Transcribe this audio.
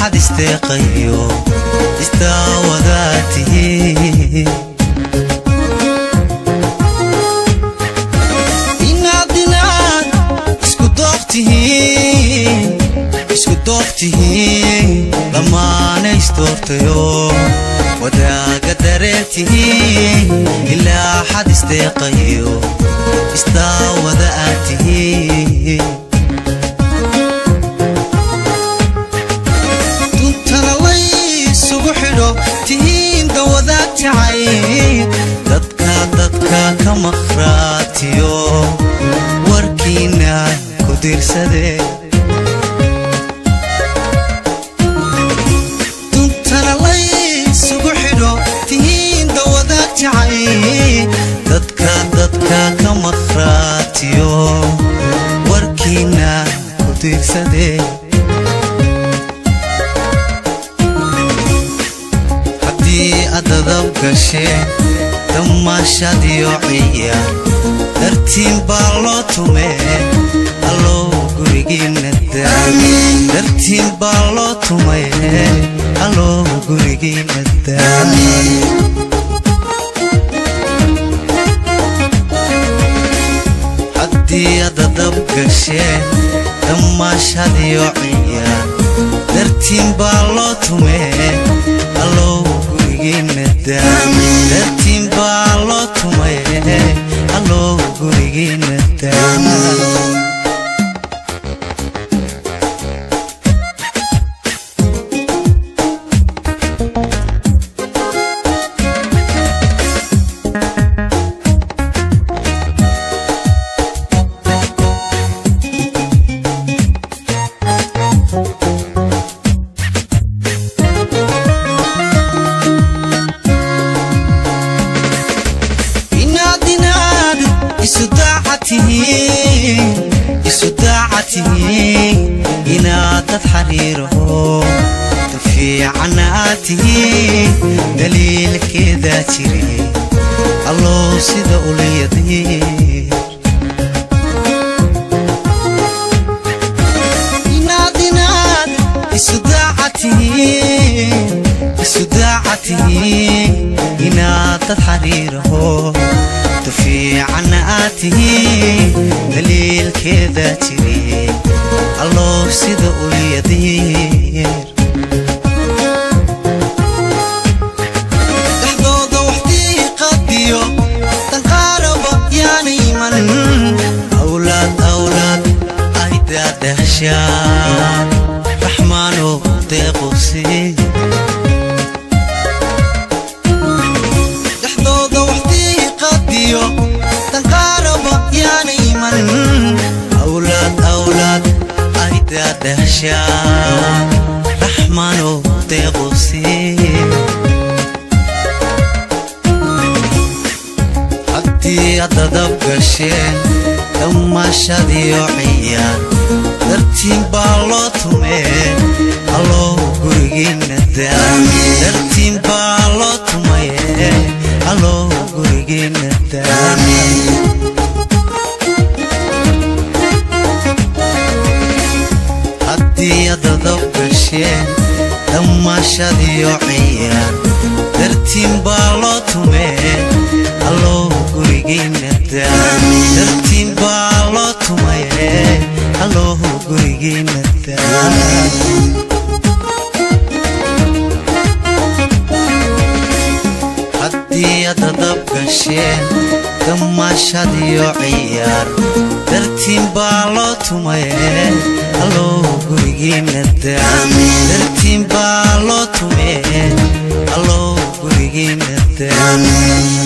xad isteeqayo isdaawadaa tihiin inaad inaad isku doobtihiin isku doobtihiin dhammaana isdoortayo wadaaga dareertihiin ilaa xad isteeqayo isdaawada aad tihiin duntana laysugu xidho tihiin dawadaag jacay dadka dadka ka maqhraatiyo warkiina ku diirsadee duntana laysugu xidho tihiin dawadaag jacay dadka dadka ka maqhraatiyo warkiina ku diirsadee haddii adadab gashee damaashadiyo ciya dartiin baa loo tumee allow gurigiina daa dartiin baa loo tumee allow gurigiina daa haddii adadab gashee damaashadiyo ciya dartiin baa loo tumee allow gurigiina daa dartiin baa loo tumee allow gurigiina daa inaad inaad isu daacatihiin isu daacatihiin inaad dad xariiraho dad fiican aad tihiin daliilkeedaa jire allow sida ulyadiir inaad inaad isu daacatihiin isu daacatihiin inaad dad xariiraho dad fiican aad tihiin daliilkeedaa jire allow sida ulyadiir dhexdooda waxdii qadiyo danqaaraba yaana iman awlaad awlaad ay daadahshaan raxmaanow deeqosi dhexdooda waxdii qadiyo danqaaraba yaana iman awlaad awlaad ay daadahshaan raxmaanow deeqosi haddii adadab gasheen dhammaashadiyo ciyaan dartiin baa loo tumee allow gurigiina daa dartiin baa loo tumaye allow gurigiina daa haddii adadab gasheen dhammaashadiyo ciyaan dartiin baa loo tumee allow gurigiina daa dartiin baa loo tumaye allow gurigiina daa haddii adadab gasheen damaashadiyo ciyaar dartiin baa loo tumaye allow gurigiina daa dartiin baa loo tumaye allow gurigiina daa